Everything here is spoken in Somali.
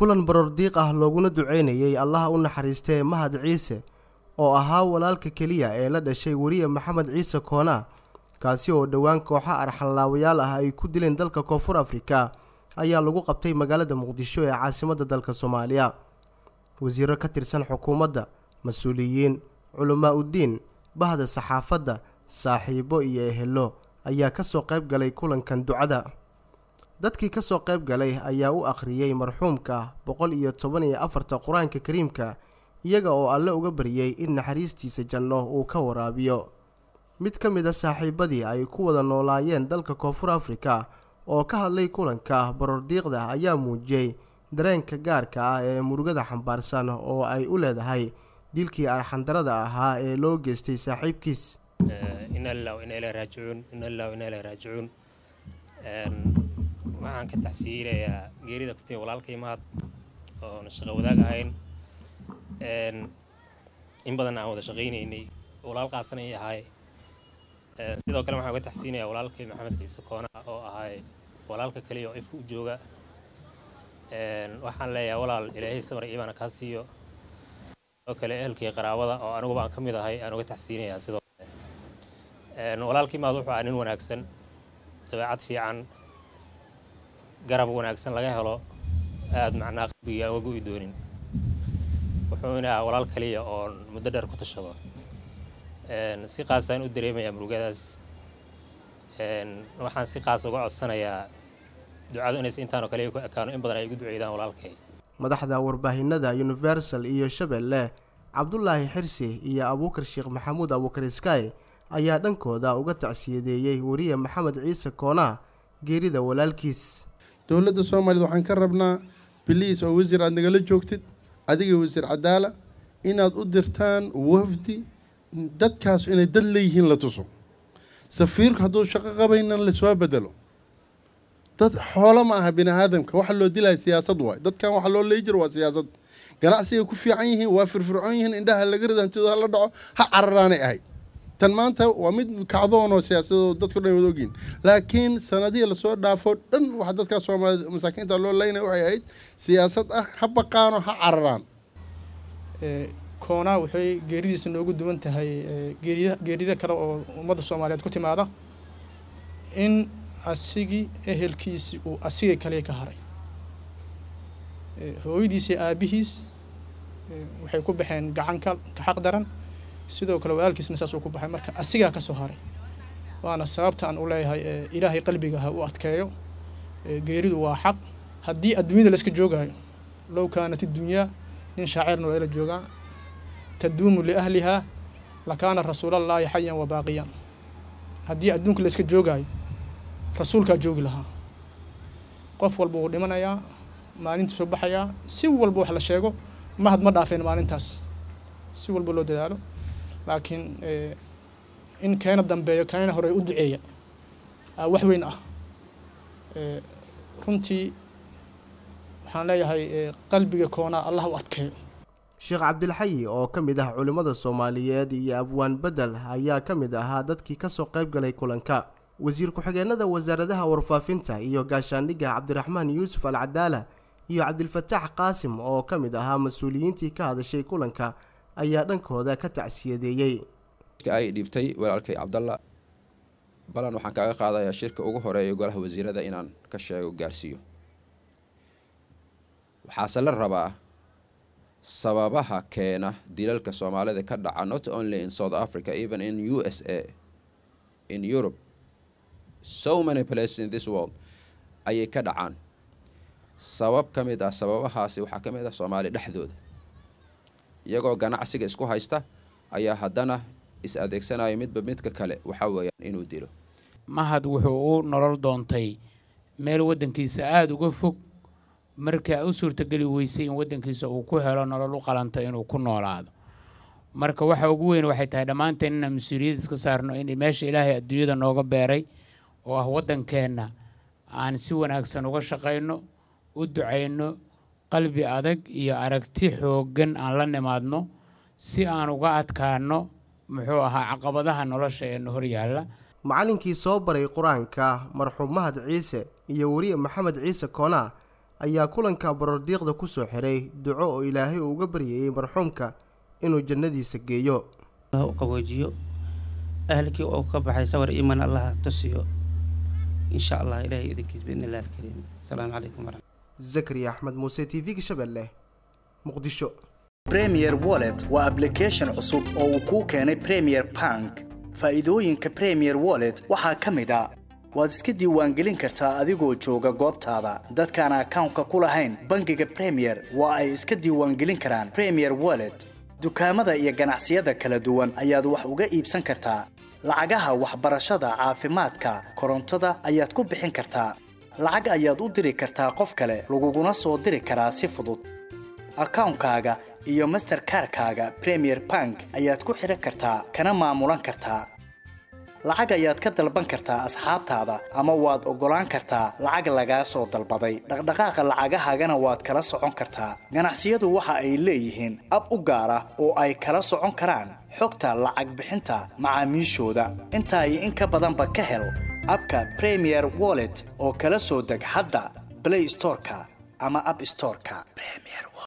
kulan barordiiq ah looguna duceynayey allaha u naxariistee mahad ciise oo ahaa walaalka keliya ee la dhashay weriye maxamed ciise koona kaasi oo dhowaan kooxa arxanlaawayaal ah ay ku dileen dalka koonfur afrika ayaa lagu qabtay magaalada muqdisho ee caasimadda dalka soomaaliya wasiiro ka tirsan xukuumadda mas-uuliyiin culamaa uddiin bahda saxaafadda saaxiibo iyo ehelo ayaa ka soo qayb galay kulankan ducada dadkii ka soo qayb galay ayaa u akhriyey marxuumka boqol iyo toban iyo afarta qur-aanka kariimka iyaga oo alle uga baryey in naxariistiisa janno uu ka waraabiyo mid ka mid a saaxiibadii ay ku wada noolaayeen dalka koonfur afrika oo ka hadlay kulanka barordiiqda ayaa muujiyey dareenka gaarka ah ee murugada xambaarsan oo ay u leedahay dilkii arxandarada ahaa ee loo geystay saaxiibkiis waxaan ka tacsiinayaa geerida ku timi walaalkay mahad oona shaqo wadaag ahayn in badan aan wada shaqaynaynay walaal qaasanay ahay sidoo kale waxaan uga tacsiinayaa walaalkay maxamed ciise koona oo ahay walaalka kaliya oo ifka u jooga waxaan leeyahay walaal ilaahay samar iibaana kaa siiyo sidoo kale ehelkii qaraabada oo aniguba aan ka mid ahay aan uga tacsiinayaa sidoo kale walaalkii mahad wuxuu ahaa nin wanaagsan dabeecad fiican garab wanaagsan laga helo aada macnaa qalbiga aan uga go'i doonin wuxuuna ahaa walaal kaliya oon muddo dheer ku tashado si qaasaan u dareemayaa murugadaas waxaan si qaas uga codsanayaa ducadu inays intaanoo kaliya ku ekaano in badan ay igu duceydaan walaalkay madaxda warbaahinada universal iyo shabeelle cabdulaahi xirsi iyo abuukar sheekh maxamuud abuukar sky ayaa dhankooda uga tacsiyadeeyey weriye maxamed ciise koona geerida walaalkiis dowladda soomaaliyed waxaan ka rabnaa biliis oo wasiir aad nagala joogtid adiga wasiir cadaala inaad u dirtaan wafdi dadkaas inay dad leeyihiin la tuso safiirku hadduu shaqo qabaynan lasoo bedelo dad xoolo ma aha bini aadamka waxa loo dilaya siyaasad waay dadkan waxa loo leeyi jiro waa siyaasad ganacsiga ku fiican yihiin waa firfircoon yihiin indhaha laga rida hantidooda hala dhaco ha cararaanay ahayd tan maanta waa mid kacdoon oo siyaasadoo dadku dhan wada ogyihin laakiin sanadihii lasoo dhaafo dhan waxa dadkaa soomaaliyed masaakiinta loo leynaya waxay ahayd siyaasad ah ha baqaano ha cararaan koona waxay geeridiisa noogu duwan tahay geeriya geerida kale oo ummadda soomaaliyeed ku timaada in asigii ehelkiisi uu asigay kaliya ka haray hooyadiisi aabihiis waxay ku baxeen gacanka ka xaq daran sidoo kale walaalkiisna saas uu ku baxay marka asigaa ka soo haray waana sababta aan u leeyahay ilaahay qalbiga ha u adkeeyo geeridu waa xaq haddii adduunyada layska joogaayo low kaanat idunyaa nin shaacirna waa ila joogaa taduumu liahlihaa lakaana rasuulallaahi xayan wa baaqiyan haddii adduunka layska joogaayo rasuulkaa joogi lahaa qof walba wuu dhimanayaa maalintuu soo baxayaa si walba wax la sheego mahad ma dhaafeen maalintaas si walba loo dadaalo laakiin in keena dambeeyo keena hore u duceeya wax weyn ah runtii waxaan leeyahay qalbiga koonaa allah u adkeeyo sheekh cabdilxayi oo ka mid ah culimmada soomaaliyeed iyo abwaan bedel ayaa ka mid ahaa dadkii ka soo qayb galay kulanka wasiir ku-xigeenada wasaaradaha warfaafinta iyo gaashaandhigga cabdiraxmaan yuusuf al cadaala iyo cabdilfataax qaasim oo ka mid ahaa mas-uuliyiintii ka hadashay kulanka ayaa dhankooda ka tacsiyadeeyey ay dhibtay walaalkay cabdalla balan waxaan kaaga qaadayaa shirka ugu horeeya golaha wasiirada inaan ka sheego gaarsiiyo waxaase la rabaa sababaha keena dilalka soomaalida ka dhaca not only in south africa even in u s a in europe so many places in this world ayay ka dhacaan sabab ka mid ah sababahaasi waxaa ka mid ah soomaali dhexdooda iyagoo ganacsiga isku haysta ayaa haddana is adeegsanaya midba midka kale waxaa weeyaan inuu dilo mahad wuxuu u nolol doontay meel waddankiisa aada uga fog marka u suurtageli weysay in waddankiisa uu ku helo nolol u qalanta inuu ku noolaado marka waxa ugu weyn waxay tahay dhammaanteen inaan mas-uuliyad iska saarno in meesha ilaahay adduunyada nooga beeray oo ah waddankeenna aan si wanaagsan uga shaqayno u ducayno qalbi adag iyo aragti xooggan aan la nimaadno si aan uga adkaano muxuu ahaa caqabadaha nolosha ee hor yaalla macallinkii soo baray qur-aanka marxuum mahad ciise iyo weriye maxamed ciise koonaa ayaa kulanka barordiiqda ku soo xiray duco oo ilaahay uu uga baryayey marxuumka inuu jannadiisa geeyo u qaboojiyo ahalkii oo ka baxay sawir iman allaha tusiyo insha allah ilahay idinkiis biidni illahi alkariim asalaamu calaykum waraxmat zakariya axmed muuse t v-ga shabeelle muqdisho premier wallet waa application cusub oo uu kuu keenay premier bank faa'iidooyinka premier wallet waxaa ka mid a waad iska diiwaangelin kartaa adigoo jooga goobtaada dadkaan akawnka ku lahayn bangiga premier waa ay iska diiwaangelin karaan premier wallet dukaamada iyo ganacsiyada kala duwan ayaad wax uga iibsan kartaa lacagaha waxbarashada caafimaadka korontada ayaad ku bixin kartaa lacag ayaad u diri kartaa qof kale laguguna soo diri karaa si fudud akawnkaaga iyo masterkarkaaga premier bank ayaad ku xidhan kartaa kana maamulan kartaa lacag ayaad ka dalban kartaa asxaabtaada ama waad oggolaan kartaa lacag lagaa soo dalbaday dhaqdhaqaaqa lacagahaagana waad kala socon kartaa ganacsiyadu waxa ay leeyihiin ab u gaar ah oo ay kala socon karaan xogta lacag bixinta macaamiishooda intaa iyo in ka badanba ka hel abka premier wallet oo kala soo deg hadda blay storeka ama ab storeka